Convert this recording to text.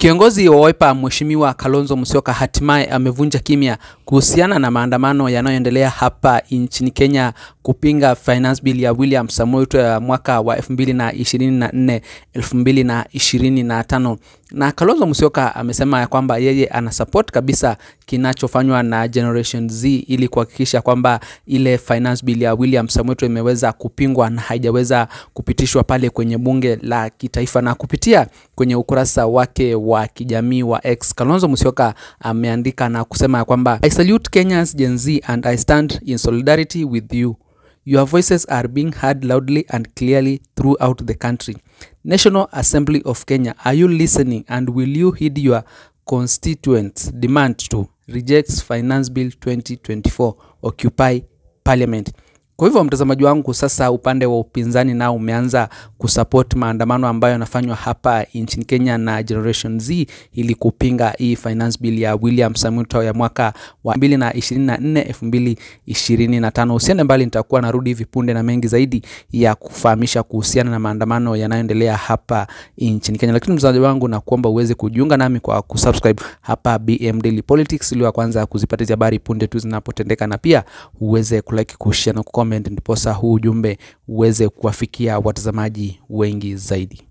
Kiongozi wa Wiper Mheshimiwa Kalonzo Musyoka hatimaye amevunja kimya kuhusiana na maandamano yanayoendelea hapa nchini Kenya kupinga finance bill ya William Samoei Ruto ya mwaka wa 2024 2025. Na Kalonzo Musyoka amesema ya kwamba yeye ana support kabisa kinachofanywa na Generation Z ili kuhakikisha kwamba ile finance bill ya William Samoei Ruto imeweza kupingwa na haijaweza kupitishwa pale kwenye bunge la kitaifa. Na kupitia kwenye ukurasa wake wa kijamii wa X, Kalonzo Musyoka ameandika na kusema ya kwamba I salute Kenyans Gen Z and I stand in solidarity with you. Your voices are being heard loudly and clearly throughout the country. National Assembly of Kenya, are you listening and will you heed your constituents' demand to reject Finance Bill 2024 Occupy Parliament? Kwa hivyo mtazamaji wangu, sasa upande wa upinzani nao umeanza kusupport maandamano ambayo yanafanywa hapa nchini Kenya na Generation Z ili kupinga hii finance bill ya William Samoei Ruto ya mwaka wa 2024 2025. Usiende mbali, nitakuwa narudi hivi punde na mengi zaidi ya kufahamisha kuhusiana na maandamano yanayoendelea hapa nchini Kenya. Lakini mtazamaji wangu, na kuomba uweze kujiunga nami kwa kusubscribe hapa BM Daily Politics ili wa kwanza kuzipata hizi habari punde tu zinapotendeka, na pia uweze kulike, kushare na kucomment, ndiposa huu ujumbe uweze kuwafikia watazamaji wengi zaidi.